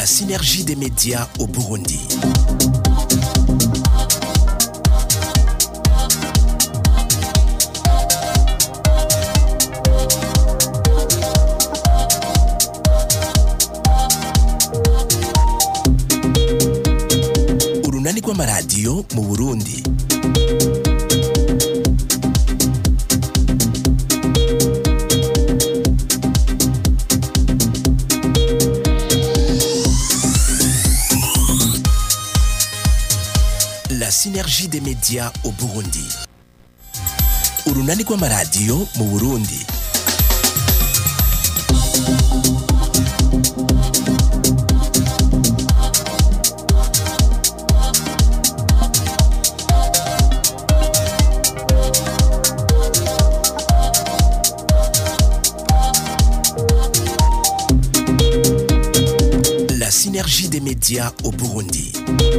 La synergie des médias au Burundi. Urunani rw'amaradiyo mu Burundi. La synergie des médias au Burundi. Urunani rw'amaradiyo mu Burundi. La synergie des médias au Burundi.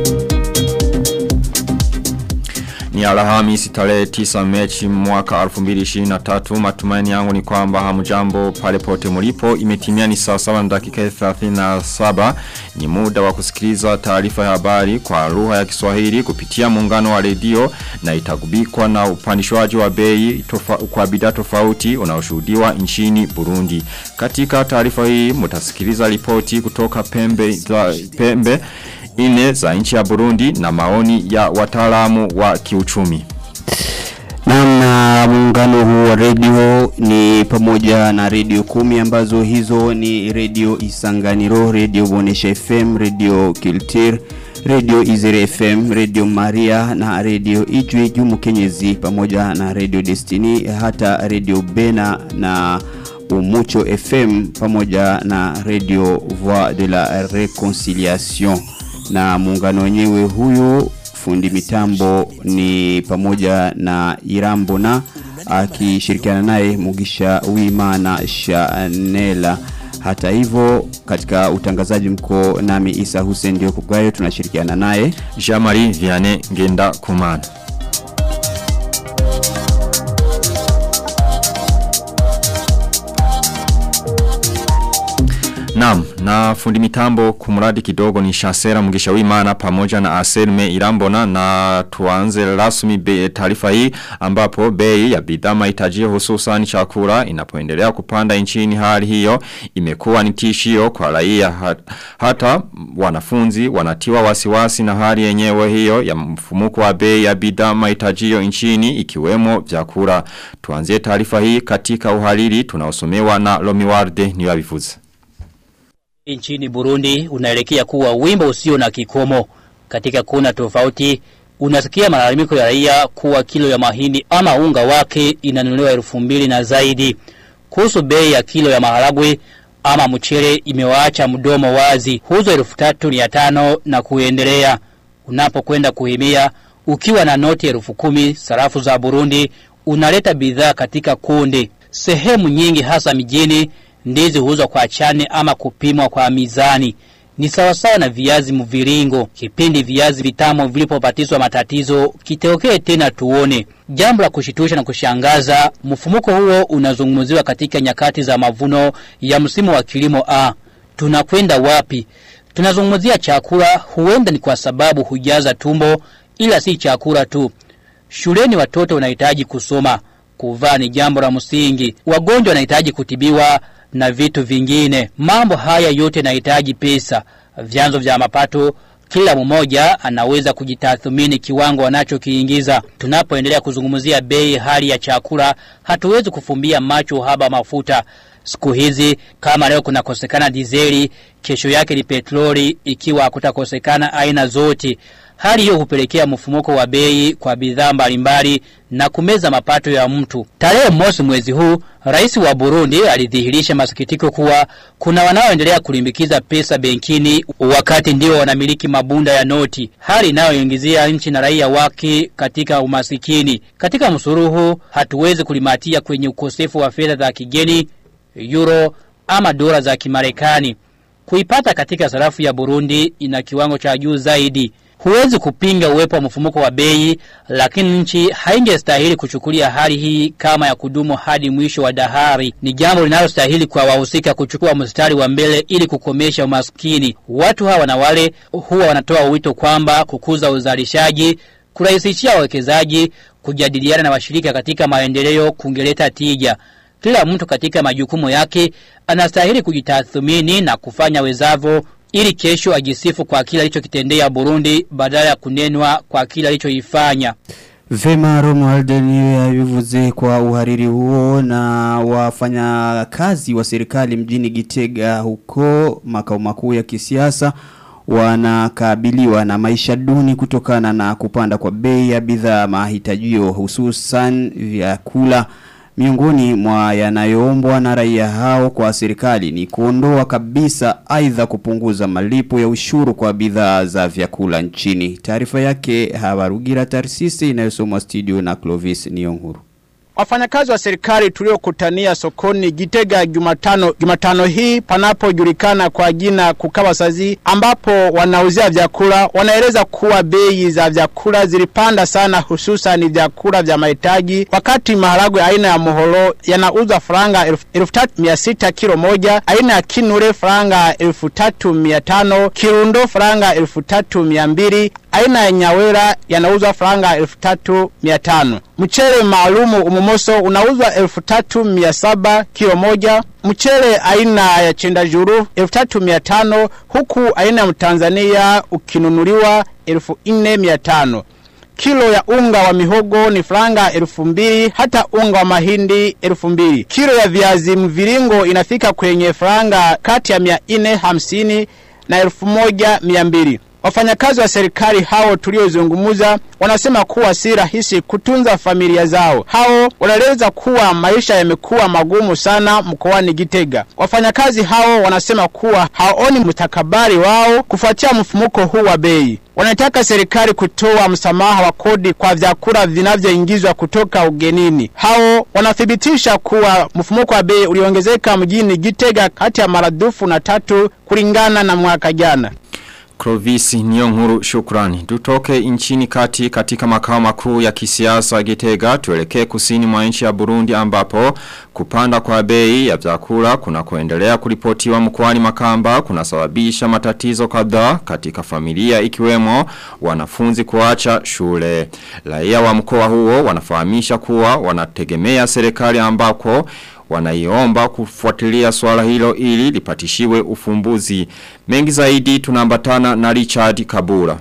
Ni alhamisi tarehe 9 mechi mwaka 2023 matumaini yangu ni kwamba hamjambo pale pote mulipo imetimia ni saa 7 na dakika 37 ni muda wa kusikiliza taarifa ya habari kwa lugha ya Kiswahili kupitia muungano wa redio na itagubikwa na upandishwaji wa bei tofa, kwa bidhaa tofauti unaoshuhudiwa nchini Burundi. Katika taarifa hii mtasikiliza ripoti kutoka pembe za pembe ine za nchi ya Burundi na maoni ya wataalamu wa kiuchumi. Namna muungano huu wa redio ni pamoja na redio kumi ambazo hizo ni redio Isanganiro, redio Bonesha FM, redio Kiltir, redio Izere FM, redio Maria na redio Ijwi Jumu Kenyezi pamoja na redio Destiny hata redio Bena na Umucho FM pamoja na redio Voix de la Reconciliation na muungano wenyewe huyu fundi mitambo ni pamoja na Irambo na akishirikiana naye Mugisha Wimana Shanela hata hivyo katika utangazaji mko nami Isa Hussein ndio kugayo tunashirikiana naye Jamari Viane Ngenda Kumana. Naam, na fundi mitambo kumuradi kidogo ni Shasera Mugisha Wimana pamoja na Aselme Irambona na tuanze rasmi be- taarifa hii ambapo bei ya bidhaa mahitaji hususan chakula inapoendelea kupanda nchini hali hiyo imekuwa ni tishio kwa raia Ha- hata wanafunzi wanatiwa wasiwasi na hali yenyewe hiyo ya mfumuko wa bei ya bidhaa mahitaji nchini ikiwemo vyakula. Tuanzie taarifa hii katika uhariri tunaosomewa na Lomiwarde niwabivuze. nchini Burundi unaelekea kuwa wimbo usio na kikomo. Katika kona tofauti unasikia malalamiko ya raia kuwa kilo ya mahindi ama unga wake inanunuliwa elfu mbili na zaidi. Kuhusu bei ya kilo ya maharagwe ama mchele imewaacha mdomo wazi, huzo elfu tatu mia tano na kuendelea. Unapokwenda kuhimia ukiwa na noti elfu kumi sarafu za Burundi unaleta bidhaa katika kundi. Sehemu nyingi hasa mijini ndizi huuzwa kwa chane ama kupimwa kwa mizani. Ni sawasawa na viazi mviringo. Kipindi viazi vitamu vilipopatizwa matatizo, kitokee tena tuone. Jambo la kushitusha na kushangaza, mfumuko huo unazungumziwa katika nyakati za mavuno ya msimu wa kilimo A. Tunakwenda wapi? Tunazungumzia chakula, huenda ni kwa sababu hujaza tumbo, ila si chakula tu. Shuleni watoto wanahitaji kusoma, kuvaa ni jambo la msingi. Wagonjwa wanahitaji kutibiwa na vitu vingine. Mambo haya yote yanahitaji pesa, vyanzo vya mapato. Kila mmoja anaweza kujitathmini kiwango anachokiingiza. Tunapoendelea kuzungumzia bei hali ya chakula, hatuwezi kufumbia macho uhaba wa mafuta. Siku hizi kama leo kunakosekana dizeli, kesho yake ni petroli ikiwa hakutakosekana aina zote. Hali hiyo hupelekea mfumuko wa bei kwa bidhaa mbalimbali na kumeza mapato ya mtu. Tarehe mosi mwezi huu, rais wa Burundi alidhihirisha masikitiko kuwa kuna wanaoendelea kulimbikiza pesa benkini wakati ndio wanamiliki mabunda ya noti, hali inayoingizia nchi na raia wake katika umasikini. Katika msuruhu, hatuwezi kulimatia kwenye ukosefu wa fedha za kigeni, euro ama dola za Kimarekani. Kuipata katika sarafu ya Burundi ina kiwango cha juu zaidi. Huwezi kupinga uwepo wa mfumuko wa bei, lakini nchi haingestahili kuchukulia hali hii kama ya kudumu hadi mwisho wa dahari. Ni jambo linalostahili kwa wahusika kuchukua mstari wa mbele ili kukomesha umaskini. Watu hawa na wale huwa wanatoa wito kwamba kukuza uzalishaji, kurahisishia wawekezaji, kujadiliana na washirika katika maendeleo kungeleta tija. Kila mtu katika majukumu yake anastahili kujitathmini na kufanya wezavo ili kesho ajisifu kwa kila alichokitendea Burundi badala ya kunenwa kwa kila alichoifanya. Vema Romuald niyo yabivuze kwa uhariri huo na wafanya kazi wa serikali mjini Gitega huko makao makuu ya kisiasa wanakabiliwa na maisha duni kutokana na kupanda kwa bei ya bidhaa mahitajio hususan vyakula Miongoni mwa yanayoombwa na raia hao kwa serikali ni kuondoa kabisa aidha kupunguza malipo ya ushuru kwa bidhaa za vyakula nchini. Taarifa yake Habarugira Tarsisi inayosomwa studio na Clovis Nionguru. Wafanyakazi wa serikali tuliokutania sokoni Gitega Jumatano Jumatano hii panapojulikana kwa jina Kukabasazi ambapo wanauzia vyakula wanaeleza kuwa bei za vyakula zilipanda sana hususan vyakula vya mahitaji wakati maharagwe aina ya mohoro yanauzwa faranga 1600 kilo moja aina ya kinure faranga 3500 kirundo faranga 3200 aina ya nyawera yanauzwa faranga 3500 mchele maalumu umumoso unauzwa 3700 kilo moja mchele aina ya chenda juru 3500 huku aina ya mtanzania ukinunuliwa 4500 Kilo ya unga wa mihogo ni franga elfu mbili hata unga wa mahindi elfu mbili. Kilo ya viazi mviringo inafika kwenye franga kati ya mia nne hamsini na elfu moja mia mbili. Wafanyakazi wa serikali hao tuliozungumuza wanasema kuwa si rahisi kutunza familia zao. Hao wanaeleza kuwa maisha yamekuwa magumu sana mkoani Gitega. Wafanyakazi hao wanasema kuwa haoni mustakabali wao kufuatia mfumuko huu wa bei. Wanataka serikali kutoa msamaha wa kodi kwa vyakula vinavyoingizwa kutoka ugenini. Hao wanathibitisha kuwa mfumuko wa bei uliongezeka mjini Gitega kati ya maradufu na tatu kulingana na mwaka jana. Clovis Nyonguru shukrani. Tutoke nchini kati katika makao makuu ya kisiasa Gitega tuelekee kusini mwa nchi ya Burundi ambapo kupanda kwa bei ya vyakula kuna kuendelea kuripotiwa mkoani Makamba kunasababisha matatizo kadhaa katika familia ikiwemo wanafunzi kuacha shule. Raia wa mkoa huo wanafahamisha kuwa wanategemea serikali ambako wanaiomba kufuatilia swala hilo ili lipatishiwe ufumbuzi. Mengi zaidi tunambatana na Richard Kabura.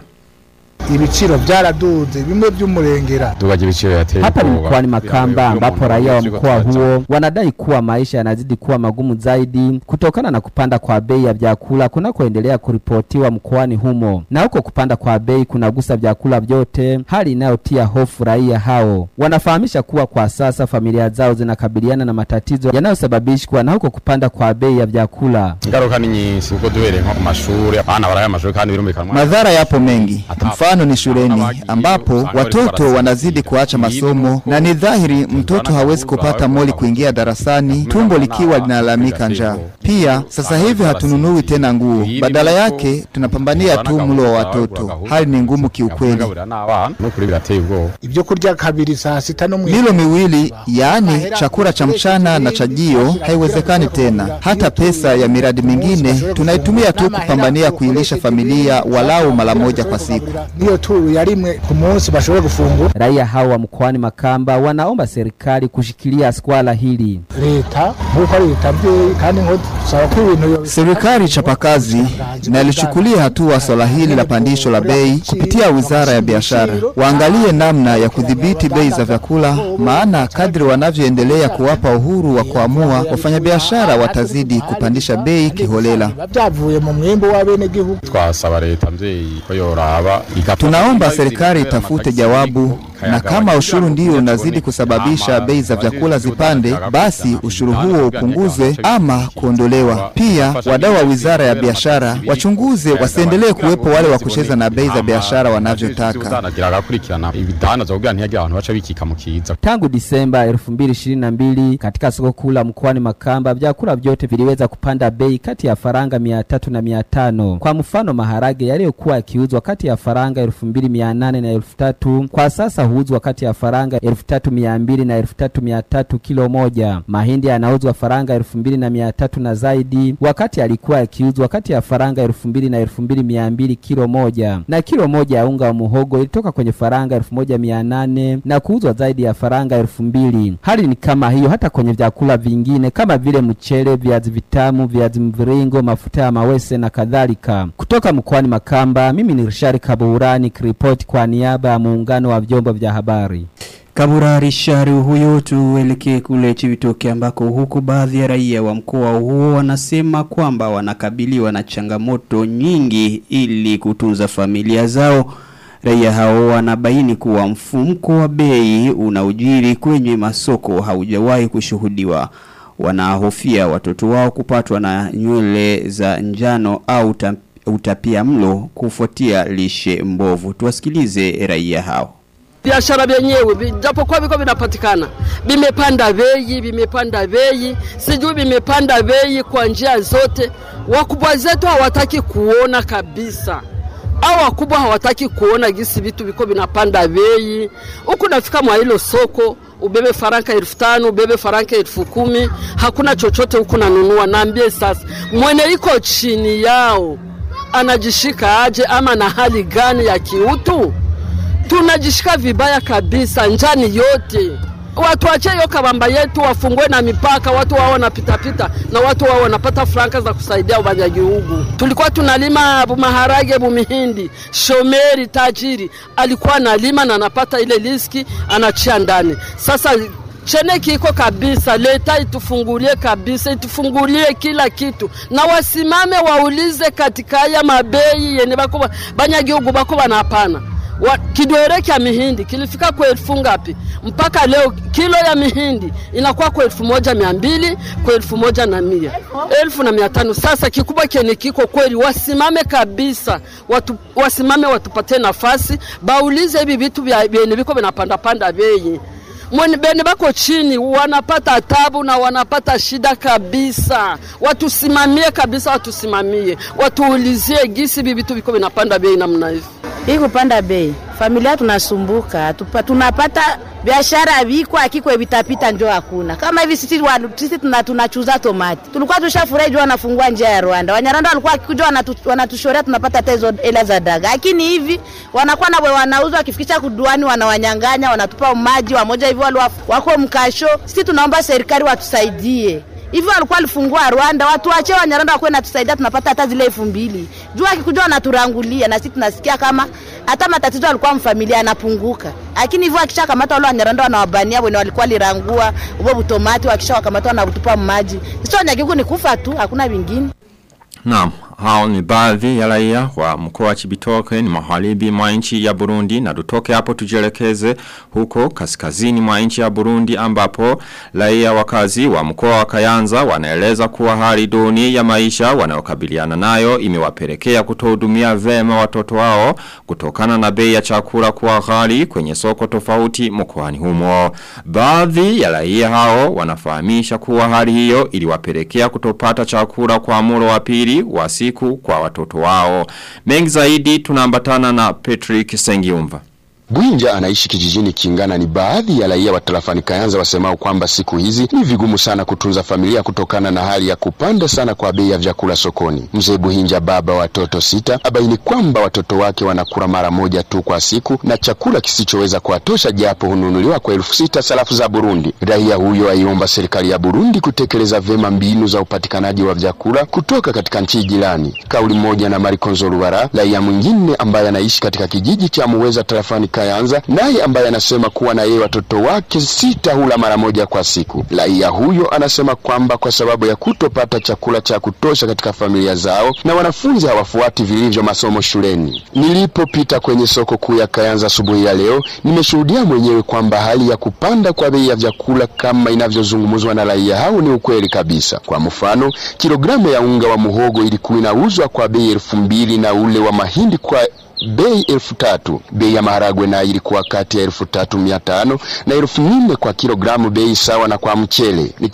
ibiciro byaraduze bimwe by'umurengera Dubaje ibiciro yateye Hapa ni ubwoba. mkoani Makamba Yawe- ambapo yawe- raia wa yawe- mkoa yawe- huo wanadai kuwa maisha yanazidi kuwa magumu zaidi kutokana na kupanda kwa bei ya vyakula kunakoendelea kuripotiwa mkoani humo, na huko kupanda kwa bei kunagusa vyakula vyote, hali inayotia hofu raia hao. Wanafahamisha kuwa kwa sasa familia zao zinakabiliana na matatizo yanayosababishwa na huko kupanda kwa bei ya vyakula. Ingaruka ni nyinshi kuko duhereye nko ku mashuri abana baraye amashuri kandi birumvikana Madhara yapo mengi. Mfano ni shuleni ambapo watoto wanazidi kuacha masomo na ni dhahiri mtoto hawezi kupata moli kuingia darasani tumbo likiwa linalalamika njaa. Pia sasa hivi hatununui tena nguo, badala yake tunapambania tu mlo wa watoto. Hali ni ngumu kiukweli. Kugaburira n'abana n'ukuri birateye ubwoba. ibyo kurya kabiri saa sita no mwi Milo miwili, yaani chakula cha mchana na chajio, haiwezekani tena. Hata pesa ya miradi mingine tunaitumia tu kupambania kuilisha familia walau mara moja kwa siku. niyo turu ya rimwe ku munsi bashobora gufungura Raia hao wa mkoani Makamba wanaomba serikali kushikilia swala hili. leta nk'uko ari leta mbyeyi kandi ngo dusaba ko ibintu yo- Serikali chapakazi inalichukulia hatua swala hili la pandisho la bei kupitia Wizara ya Biashara. Waangalie namna ya kudhibiti bei za vyakula, maana kadri wanavyoendelea kuwapa uhuru wa kuamua, wafanyabiashara watazidi kupandisha bei kiholela. biba byavuye mu mwimbo w'abenegihugu Twasaba leta mvyeyi ko yoraba igafata- Tunaomba serikali itafute jawabu, na kama ushuru ndio unazidi kusababisha bei za vyakula zipande, basi ushuru huo upunguzwe ama kuondolewa. Pia wadau wa Wizara ya Biashara wachunguze, wasiendelee kuwepo wale wa kucheza na bei za biashara wanavyotaka. Zanagira agakurikirana ibidandaza kugira ntihagire abantu baca bikika mu kiza. Tangu Disemba 2022 katika soko kuu la mkoani Makamba vyakula vyote viliweza kupanda bei kati ya faranga 300 na 500. Kwa mfano maharage yaliyokuwa yakiuzwa kati ya faranga faranga 2800 na 3000 kwa sasa huuzwa kati ya faranga 3200 na 3300 kilo moja. Mahindi yanauzwa faranga 2300 na zaidi, wakati alikuwa yakiuzwa kati ya faranga 2000 na 2200 kilo moja, na kilo moja ya unga wa muhogo ilitoka kwenye faranga 1800 na kuuzwa zaidi ya faranga 2000. Hali ni kama hiyo hata kwenye vyakula vingine kama vile mchele, viazi vitamu, viazi mviringo, mafuta ya mawese na kadhalika. Kutoka mkoani Makamba, mimi ni Rishari Kaburani kiripoti kwa niaba ya muungano wa vyombo vya habari. Kabura Rishari huyo tuelekee kule Chivitoke ambako huku baadhi ya raia wa mkoa huo wanasema kwamba wanakabiliwa na changamoto nyingi ili kutunza familia zao. Raia hao wanabaini kuwa mfumko wa bei unaojiri kwenye masoko haujawahi kushuhudiwa. Wanahofia watoto wao kupatwa na nywele za njano au utapia mlo kufuatia lishe mbovu. Tuwasikilize raia hao. biashara vyenyewe japokuwa viko vinapatikana vimepanda bei, vimepanda bei, sijui vimepanda bei kwa njia zote. Wakubwa zetu hawataki kuona kabisa, au wakubwa hawataki kuona gisi vitu viko vinapanda bei. Huku nafika mwa hilo soko ubebe faranga elfu tano ubebe faranga elfu kumi hakuna chochote huku nanunua. Naambie sasa, mwene iko chini yao anajishika aje, ama na hali gani ya kiutu? tunajishika vibaya kabisa, njani yote watu wache hiyo kabamba yetu, wafungue na mipaka, watu wao wanapitapita na watu wao wanapata franka za kusaidia ubanyagihugu. Tulikuwa tunalima bumaharage, bumihindi, shomeri tajiri alikuwa analima na anapata ile riski anachia ndani. Sasa chene kiko kabisa, leta itufungulie kabisa, itufungulie kila kitu na wasimame waulize katika haya mabei yene bako banyagihugu bako banapana wa, kidwere kya mihindi kilifika kwa elfu ngapi? Mpaka leo kilo ya mihindi inakuwa kwa elfu moja mia mbili kwa elfu moja na mia elfu na mia tano. Sasa kikubwa kene kiko kweli, wasimame kabisa, watu, wasimame watupatie nafasi, baulize hivi vitu vyene viko vinapandapanda bei Mwene bene bako chini wanapata tabu na wanapata shida kabisa. Watusimamie kabisa, watusimamie, watuulizie gisi hivi vitu viko vinapanda bei namna hivi. Hii kupanda bei, familia tunasumbuka, tupa, tunapata biashara viko akiko vitapita njo hakuna. Kama hivi sisi sisi tuna tunachuza tomati. Tulikuwa tushafurahi juu wanafungua njia ya Rwanda. Wanyarwanda walikuwa wakikuja wanatu, wanatushorea tunapata hata hizo hela za daga. Lakini hivi wanakuwa na wanauza wakifikisha kuduani wanawanyang'anya, wanatupa maji wamoja hivi wale wako mkasho. Sisi tunaomba serikali watusaidie hivi walikuwa walifungua Rwanda, watu wache Wanyarwanda wakuwe natusaidia, tunapata hata zile elfu mbili juu akikuja wanaturangulia, na sisi tunasikia kama hata matatizo alikuwa mfamilia anapunguka, lakini hivyo akisha kamata wale Wanyarwanda wanawabania wene walikuwa lirangua ubo butomati, wakisha wakamata wanatupa maji. Sisi Wanyagihugu ni kufa tu, hakuna vingine. Naam, hao ni baadhi ya raia wa mkoa wa Chibitoke ni magharibi mwa nchi ya Burundi na tutoke hapo tujielekeze huko kaskazini mwa nchi ya Burundi ambapo raia wakazi wa mkoa wa Kayanza wanaeleza kuwa hali duni ya maisha wanayokabiliana nayo imewapelekea kutohudumia vema watoto wao kutokana na bei ya chakula kuwa ghali kwenye soko tofauti mkoani humo. Baadhi ya raia hao wanafahamisha kuwa hali hiyo iliwapelekea kutopata chakula kwa mulo wa pili wa siku kwa watoto wao. Mengi zaidi tunaambatana na Patrick Sengiumva. Bwinja anaishi kijijini Kingana ni baadhi ya raia wa tarafani Kayanza wasemao kwamba siku hizi ni vigumu sana kutunza familia kutokana na hali ya kupanda sana kwa bei ya vyakula sokoni. Mzee Buhinja, baba watoto sita, abaini kwamba watoto wake wanakula mara moja tu kwa siku na chakula kisichoweza kuwatosha japo hununuliwa kwa elfu sita sarafu za Burundi. Raia huyo aiomba serikali ya Burundi kutekeleza vema mbinu za upatikanaji wa vyakula kutoka katika nchi jirani. Kauli moja na Marikonzo Ruwara, raia mwingine ambaye anaishi katika kijiji cha Muweza tarafani Kayanza, naye ambaye anasema kuwa na yeye watoto wake sita hula mara moja kwa siku. Raia huyo anasema kwamba kwa sababu ya kutopata chakula cha kutosha katika familia zao na wanafunzi hawafuati vilivyo masomo shuleni. Nilipopita kwenye soko kuu ya Kayanza asubuhi ya leo, nimeshuhudia mwenyewe kwamba hali ya kupanda kwa bei ya vyakula kama inavyozungumzwa na raia hao ni ukweli kabisa. Kwa mfano, kilogramu ya unga wa muhogo ilikuwa inauzwa kwa bei elfu mbili na ule wa mahindi kwa bei elfu tatu. Bei ya maharagwe nayo ilikuwa kati ya elfu tatu mia tano na elfu nne kwa kilogramu, bei sawa na kwa mchele. Nikiripoti kutoka Kayanza, Patrick Nsengimva kwa niaba ya muungano wa maredio.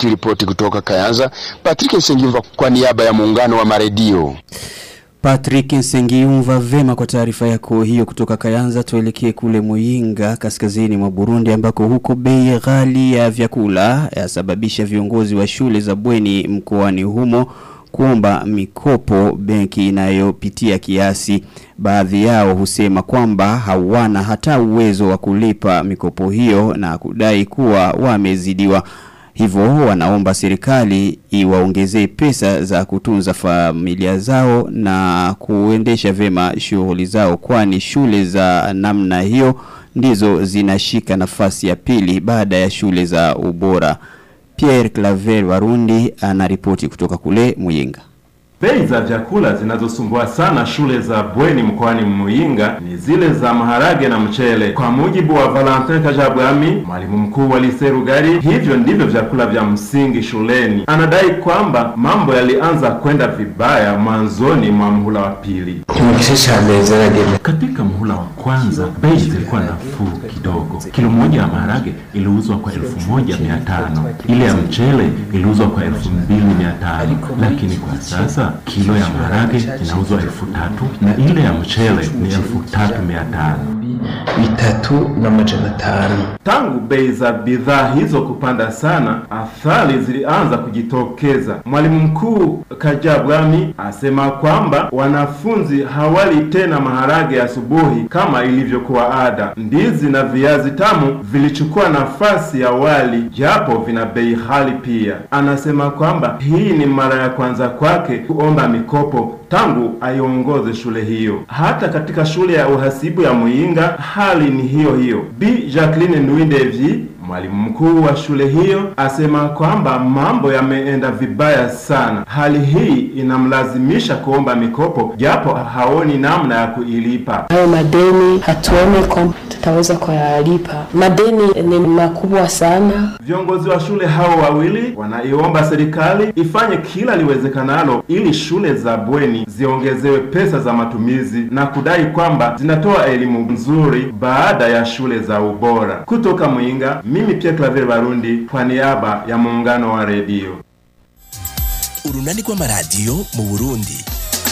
Patrick Nsengimva kwa niaba ya muungano wa maredio. Naam, Patrick Nsengiyumva vema kwa taarifa yako hiyo kutoka Kayanza tuelekee kule Muyinga kaskazini mwa Burundi ambako huko bei ghali ya vyakula yasababisha viongozi wa shule za bweni mkoani humo kuomba mikopo benki inayopitia kiasi. Baadhi yao husema kwamba hawana hata uwezo wa kulipa mikopo hiyo na kudai kuwa wamezidiwa. Hivyo wanaomba serikali iwaongezee pesa za kutunza familia zao na kuendesha vema shughuli zao kwani shule za namna hiyo ndizo zinashika nafasi ya pili baada ya shule za ubora. Pierre Claver Warundi anaripoti kutoka kule Muyinga. Bei za vyakula zinazosumbua sana shule za bweni mkoani Muyinga ni zile za maharage na mchele. Kwa mujibu wa Valentin Kajabwami, mwalimu mkuu wa Lise Rugari, hivyo ndivyo vyakula vya msingi shuleni. Anadai kwamba mambo yalianza kwenda vibaya mwanzoni mwa mhula wa pili. Katika mhula wa kwanza bei zilikuwa nafuu kidogo. Kilo moja ya maharage iliuzwa kwa elfu moja mia tano ile ya mchele iliuzwa kwa elfu mbili mia tano lakini kwa sasa kilo ya maharage inauzwa elfu tatu na ile ya mchele ni elfu tatu mia tano bitatu na majana tano. Tangu bei za bidhaa hizo kupanda sana, athari zilianza kujitokeza. Mwalimu mkuu Kajabwami asema kwamba wanafunzi hawali tena maharage asubuhi kama ilivyokuwa ada. Ndizi na viazi tamu vilichukua nafasi ya wali, japo vina bei ghali pia. Anasema kwamba hii ni mara ya kwanza kwake kuomba mikopo tangu aiongoze shule hiyo. Hata katika shule ya uhasibu ya Muyinga hali ni hiyo hiyo. Bi Jacqueline Nuindevyi Mwalimu mkuu wa shule hiyo asema kwamba mambo yameenda vibaya sana. Hali hii inamlazimisha kuomba mikopo japo haoni namna ya kuilipa. Hayo madeni hatuoni kwamba tutaweza kuyalipa. Madeni ni makubwa sana. Viongozi wa shule hao wawili wanaiomba serikali ifanye kila liwezekanalo ili shule za bweni ziongezewe pesa za matumizi na kudai kwamba zinatoa elimu nzuri baada ya shule za ubora. Kutoka Mwinga, mimi Pierre Claver Barundi kwa niaba ya muungano wa redio. urunani rw'amaradiyo mu burundi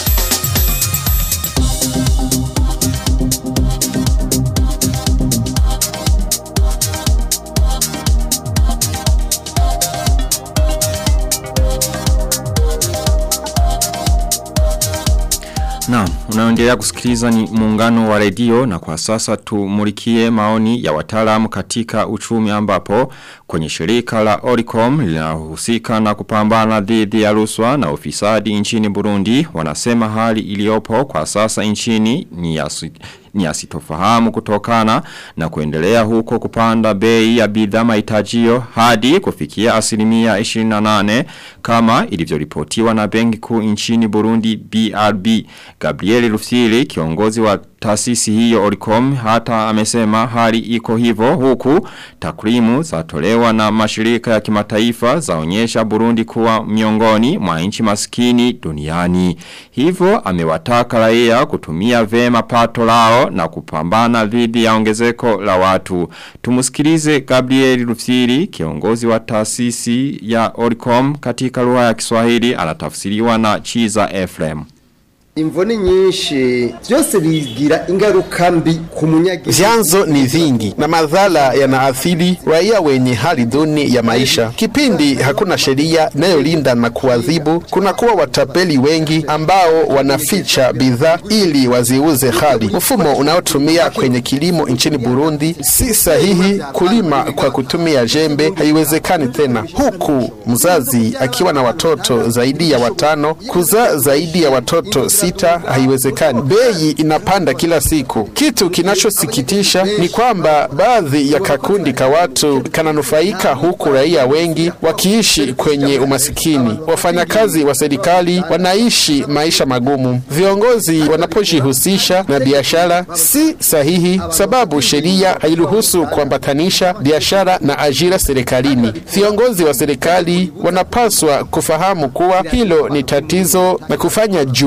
Na, unaendelea kusikiliza ni muungano wa redio na kwa sasa tumulikie maoni ya wataalamu katika uchumi ambapo kwenye shirika la Oricom linahusika na kupambana dhidi ya rushwa na ufisadi nchini Burundi wanasema hali iliyopo kwa sasa nchini ni ya ni asitofahamu kutokana na kuendelea huko kupanda bei ya bidhaa mahitajio hadi kufikia asilimia 28 kama ilivyoripotiwa na benki kuu nchini Burundi BRB. Gabriel Rufsiri kiongozi wa taasisi hiyo Oricom hata amesema hali iko hivyo huku takwimu zatolewa na mashirika ya kimataifa zaonyesha Burundi kuwa miongoni mwa nchi maskini duniani. Hivyo amewataka raia kutumia vema pato lao na kupambana dhidi ya ongezeko la watu. Tumusikilize Gabriel Rufsiri kiongozi wa taasisi ya Oricom katika lugha ya Kiswahili anatafsiriwa na Chiza Ephraim. Imvoni nyinshi byose bigira ingaruka mbi ku munyagihugu. Vyanzo ni vingi na madhara yanaathiri raia wenye hali duni ya maisha. Kipindi hakuna sheria inayolinda na kuadhibu, kunakuwa watapeli wengi ambao wanaficha bidhaa ili waziuze hali. Mfumo unaotumia kwenye kilimo nchini Burundi si sahihi. Kulima kwa kutumia jembe haiwezekani tena, huku mzazi akiwa na watoto zaidi ya watano, kuzaa zaidi ya watoto si sita haiwezekani. Bei inapanda kila siku. Kitu kinachosikitisha ni kwamba baadhi ya kakundi ka watu kananufaika huku raia wengi wakiishi kwenye umasikini. Wafanyakazi wa serikali wanaishi maisha magumu. Viongozi wanapojihusisha na biashara si sahihi, sababu sheria hairuhusu kuambatanisha biashara na ajira serikalini. Viongozi wa serikali wanapaswa kufahamu kuwa hilo ni tatizo na kufanya juhudi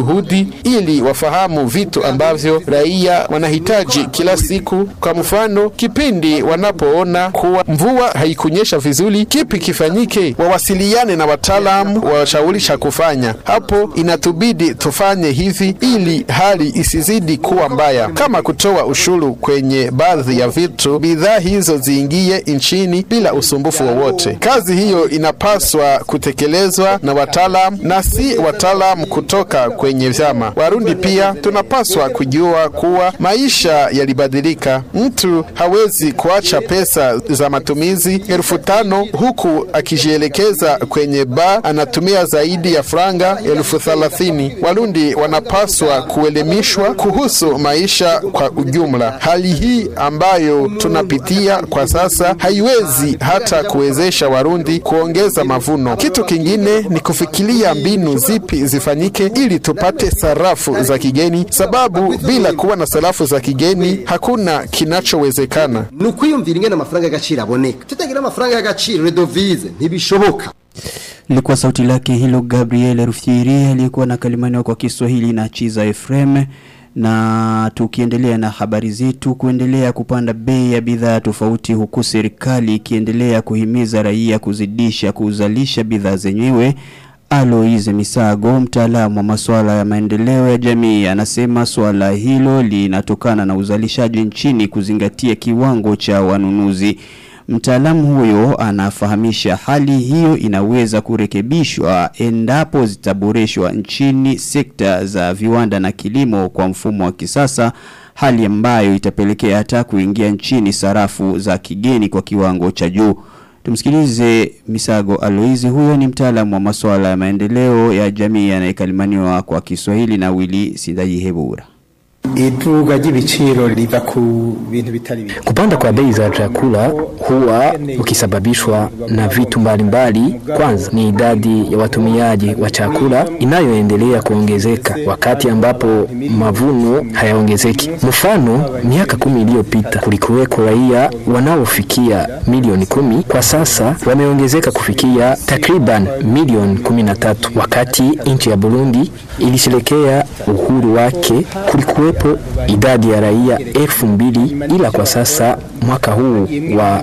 ili wafahamu vitu ambavyo raia wanahitaji kila siku. Kwa mfano, kipindi wanapoona kuwa mvua haikunyesha vizuri, kipi kifanyike? Wawasiliane na wataalamu washauri cha kufanya. Hapo inatubidi tufanye hivi ili hali isizidi kuwa mbaya, kama kutoa ushuru kwenye baadhi ya vitu, bidhaa hizo ziingie nchini bila usumbufu wowote. Kazi hiyo inapaswa kutekelezwa na wataalam na si wataalam kutoka kwenye vyama. Warundi pia tunapaswa kujua kuwa maisha yalibadilika. Mtu hawezi kuacha pesa za matumizi elfu tano huku akijielekeza kwenye baa anatumia zaidi ya franga elfu thelathini. Warundi wanapaswa kuelimishwa kuhusu maisha kwa ujumla. Hali hii ambayo tunapitia kwa sasa haiwezi hata kuwezesha Warundi kuongeza mavuno. Kitu kingine ni kufikiria mbinu zipi zifanyike ili tupate sarafu za kigeni, sababu bila kuwa na sarafu za kigeni hakuna kinachowezekana. ni ukwiyumvira ingene amafaranga y'agaciro aboneka tutagira amafaranga y'agaciro redovize ntibishoboka Ilikuwa sauti lake hilo Gabriel Rufyiri aliyekuwa na kalimani kwa Kiswahili na Chiza Efrem na tukiendelea na habari zetu kuendelea kupanda bei ya bidhaa tofauti huku serikali ikiendelea kuhimiza raia kuzidisha kuzalisha bidhaa zenyewe Aloise Misago mtaalamu wa masuala ya maendeleo ya jamii anasema swala hilo linatokana na uzalishaji nchini kuzingatia kiwango cha wanunuzi Mtaalamu huyo anafahamisha hali hiyo inaweza kurekebishwa endapo zitaboreshwa nchini sekta za viwanda na kilimo kwa mfumo wa kisasa hali ambayo itapelekea hata kuingia nchini sarafu za kigeni kwa kiwango cha juu. Tumsikilize Misago Aloizi huyo ni mtaalamu wa masuala ya maendeleo ya jamii anayekalimaniwa kwa Kiswahili na Willy Sindayihebura. iduga ry'ibiciro riva ku bintu bitari bike Kupanda kwa bei za chakula huwa ukisababishwa na vitu mbalimbali. Kwanza ni idadi ya watumiaji wa chakula inayoendelea kuongezeka wakati ambapo mavuno hayaongezeki. Mfano, miaka kumi iliyopita kulikuweko raia wanaofikia milioni kumi, kwa sasa wameongezeka kufikia takriban milioni kumi na tatu. Wakati nchi ya Burundi ilisherekea uhuru wake kulikuwepo idadi ya raia elfu mbili ila kwa sasa mwaka huu wa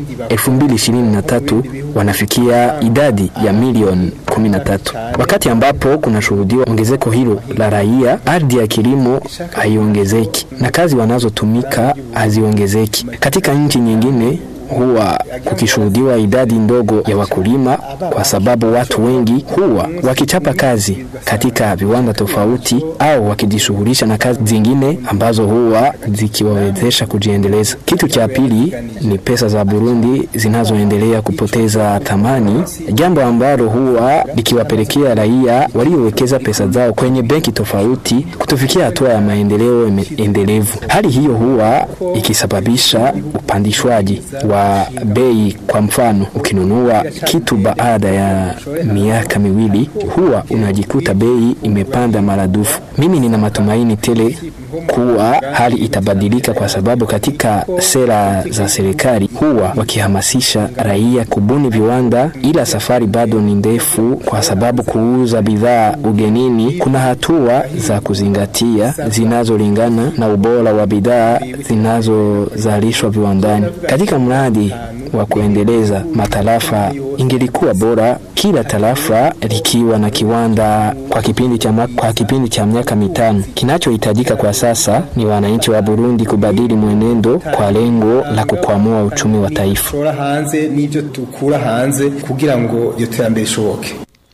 2023 wanafikia idadi ya milioni 13 wakati ambapo kunashuhudiwa ongezeko hilo la raia ardhi ya kilimo haiongezeki na kazi wanazotumika haziongezeki katika nchi nyingine huwa kukishuhudiwa idadi ndogo ya wakulima kwa sababu watu wengi huwa wakichapa kazi katika viwanda tofauti au wakijishughulisha na kazi zingine ambazo huwa zikiwawezesha kujiendeleza. Kitu cha pili ni pesa za Burundi zinazoendelea kupoteza thamani, jambo ambalo huwa likiwapelekea raia waliowekeza pesa zao kwenye benki tofauti kutofikia hatua ya maendeleo eme- endelevu. Hali hiyo huwa ikisababisha upandishwaji wa bei. Kwa mfano, ukinunua kitu baada ya miaka miwili huwa unajikuta bei imepanda maradufu. Mimi nina matumaini tele kuwa hali itabadilika kwa sababu katika sera za serikali huwa wakihamasisha raia kubuni viwanda, ila safari bado ni ndefu, kwa sababu kuuza bidhaa ugenini kuna hatua za kuzingatia zinazolingana na ubora wa bidhaa zinazozalishwa viwandani. Katika mradi wa kuendeleza matarafa, ingelikuwa bora kila tarafa likiwa na kiwanda kwa kipindi cha ma- kwa kipindi cha miaka mitano. Kinachohitajika kwa sasa ni wananchi wa Burundi kubadili mwenendo kwa lengo la kukwamua uchumi wa taifa. dushora hanze n'ibyo dukura hanze kugira ngo iyo terambere ishoboke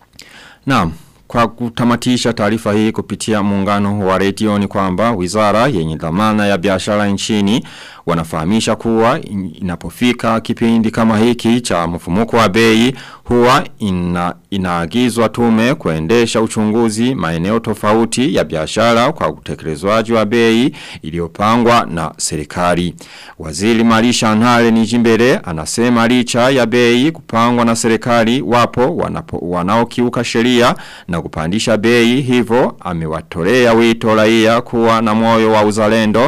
Naam, kwa kutamatisha taarifa hii kupitia muungano wa redio ni kwamba wizara yenye dhamana ya biashara nchini wanafahamisha kuwa in- inapofika kipindi kama hiki cha mfumuko wa bei huwa ina, inaagizwa tume kuendesha uchunguzi maeneo tofauti ya biashara kwa utekelezwaji wa bei iliyopangwa na serikali. Waziri Marisha Ntale Nijimbere anasema licha ya bei kupangwa na serikali wapo wanapo, wanaokiuka sheria na kupandisha bei hivyo amewatolea wito raia kuwa na moyo wa uzalendo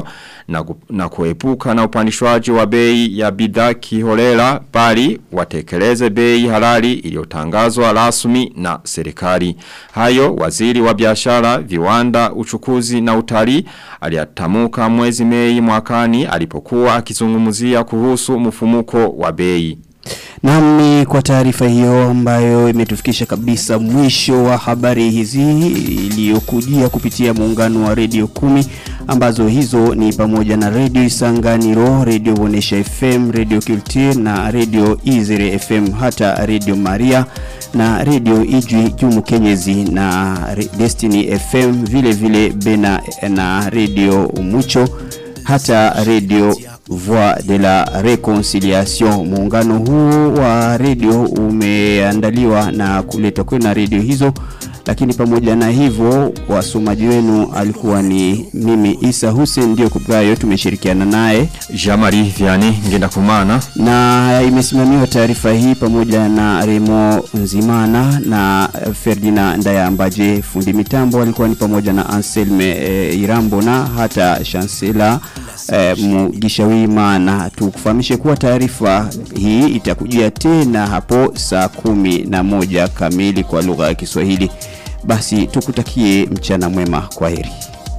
na, gu- na kuepuka na upandishwaji wa bei ya bidhaa kiholela bali watekeleze bei halali iliyotangazwa rasmi na serikali. Hayo waziri wa biashara, viwanda, uchukuzi na utalii aliyatamuka mwezi Mei mwakani alipokuwa akizungumzia kuhusu mfumuko wa bei. Nami kwa taarifa hiyo ambayo imetufikisha kabisa mwisho wa habari hizi iliyokujia kupitia muungano wa redio kumi ambazo hizo ni pamoja na redio Isanganiro, redio Bonesha FM, redio Kiltir na redio Izere FM hata redio Maria na redio Ijwi Jumu Kenyezi na Re- Destiny FM vile vile Bena na redio Mucho hata redio Voix de la Reconciliation. Muungano huu wa redio umeandaliwa na kuletwa kwenu na redio hizo, lakini pamoja na hivyo wasomaji wenu alikuwa ni mimi Isa Hussein, ndio kubrayo tumeshirikiana naye Jamari Viani ngenda kumana na imesimamiwa taarifa hii pamoja na Remo Nzimana na Ferdinand Ndayambaje. Fundi mitambo alikuwa ni pamoja na Anselme e, Irambo na hata Chancellor e, Mugisha Wimana. Tukufahamishe kuwa taarifa hii itakujia tena hapo saa kumi na moja kamili kwa lugha ya Kiswahili. Basi tukutakie mchana mwema, kwa heri.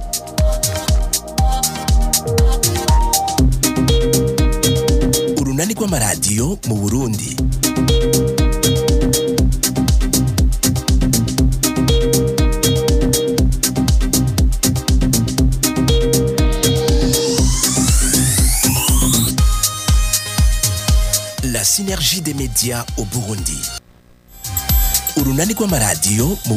urunani rw'amaradiyo mu burundi la synergie des médias au burundi urunani rw'amaradiyo mu